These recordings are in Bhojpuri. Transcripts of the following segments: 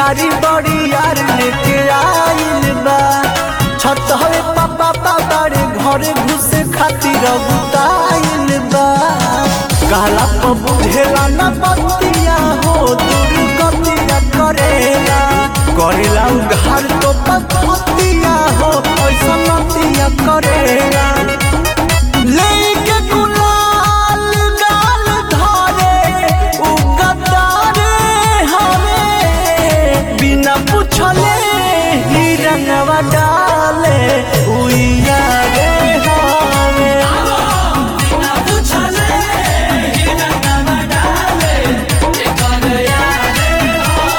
पिचकारी बड़ी यार लेके आइल बा छत हवे पापा पापारे घरे घुसे खातिर बुताइल बा कहला पर बुझेला न बतिया हो दुर्गतिया करेला करेला उघार तो पतिया हो ऐसा नतिया करेला लेके गुलाल गाल धारे उ गद्दारे हवे बिना पूछले ही रंगवा डाले उइया रे हवे बिना पूछले ही रंगवा डाले एकर यारे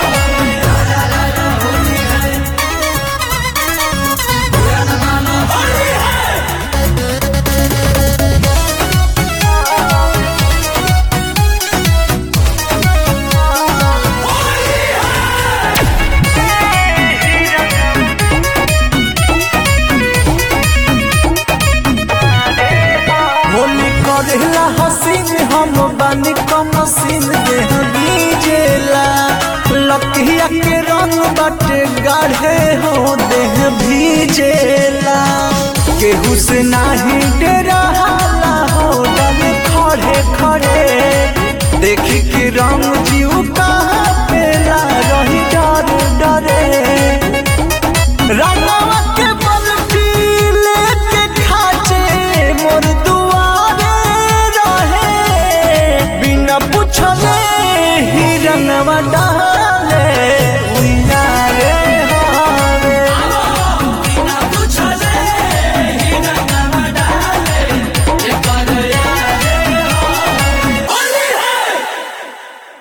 होली करेला हसीन हम बानी कम सीन देह बीजेला लकिया के रंग बाटे गाढ़े हो देह भीजेला केहू से नाही डेरा